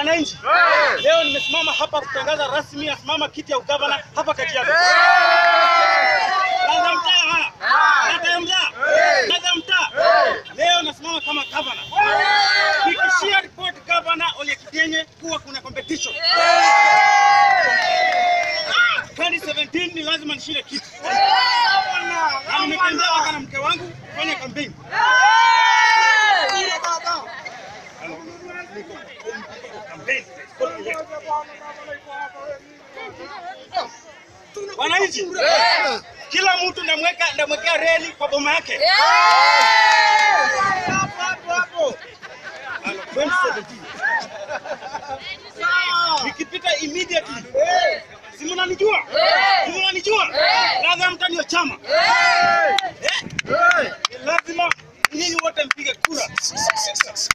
wananchi, leo nimesimama hapa kutangaza rasmi nasimama kiti ya ugavana hapa Kajiado. Ladha mtaa, ladha mtaa, ladha mtaa. Leo nasimama kama gavana, nikishia report gavana Ole Kidenye kuwa kuna competition 2017 ni lazima nishinde kiti, na nimetembea hapa na mke wangu kufanya kampeni. Wananchi, kila mtu ndamweka ndamwekea reli kwa boma yake. Hapo hapo hapo. 2017. Nikipita immediately. Si mnanijua? Si mnanijua? Ladha mta ndio chama. Eh? Lazima nyinyi wote mpige kura.